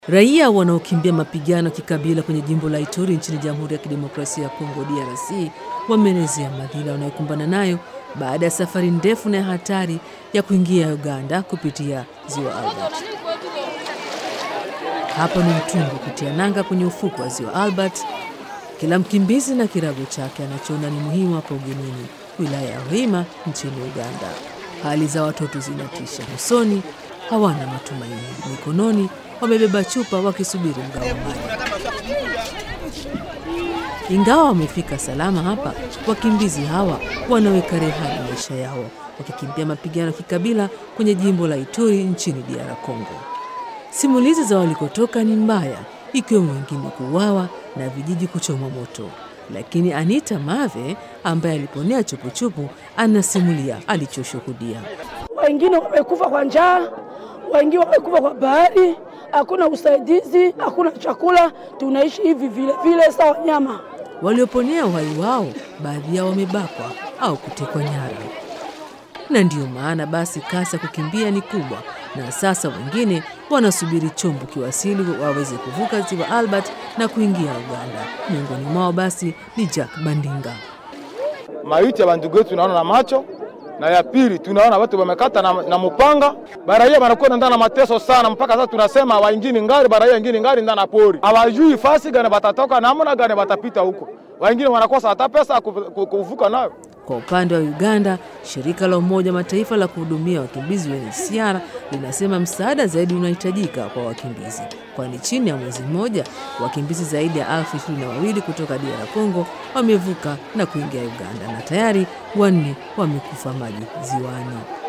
Raia wanaokimbia mapigano ya kikabila kwenye jimbo la Ituri nchini Jamhuri ya Kidemokrasia ya Kongo DRC wameelezea madhila wanayokumbana nayo baada ya safari ndefu na ya hatari ya kuingia Uganda kupitia ziwa Albert. Hapa ni mtungi kutia nanga kwenye ufuko wa ziwa Albert. Kila mkimbizi na kirago chake anachoona ni muhimu hapa ugenini, wilaya ya Hoima nchini Uganda. Hali za watoto zinatisha. Usoni hawana matumaini, mikononi wamebeba chupa wakisubiri mgao wa maji. Ingawa wamefika salama hapa, wakimbizi hawa wanaweka rehani maisha yao wakikimbia mapigano ya kikabila kwenye jimbo la Ituri nchini DR Congo. Simulizi za walikotoka ni mbaya, ikiwemo wengine kuuawa na vijiji kuchomwa moto. Lakini Anita Mave ambaye aliponea chupuchupu anasimulia alichoshuhudia. Wengine wamekufa kwa njaa, wengine wamekufa kwa bahari, hakuna usaidizi, hakuna chakula, tunaishi hivi vile vile sawa nyama. Walioponea uhai wao, baadhi yao wamebakwa au kutekwa nyara, na ndiyo maana basi kasi ya kukimbia ni kubwa, na sasa wengine wanasubiri chombo kiwasili waweze kuvuka ziwa Albert na kuingia Uganda. Miongoni mwao basi ni Jack Bandinga. Maiti ya bandugu yetu tunaona na macho, na ya pili tunaona watu wamekata na, na mupanga. Baraia banakuwa ndani na mateso sana, mpaka sasa tunasema waingini ngari, baraia ingini ngari ndani na pori, hawajui fasi gani batatoka namna gani batapita huko. Wengine wanakosa hata pesa kuvuka nayo. Kwa upande wa Uganda, shirika la Umoja Mataifa la kuhudumia wakimbizi UNHCR linasema msaada zaidi unahitajika kwa wakimbizi, kwani chini ya mwezi mmoja wakimbizi zaidi ya elfu ishirini na wawili kutoka DR Congo wamevuka na kuingia Uganda na tayari wanne wamekufa maji ziwani.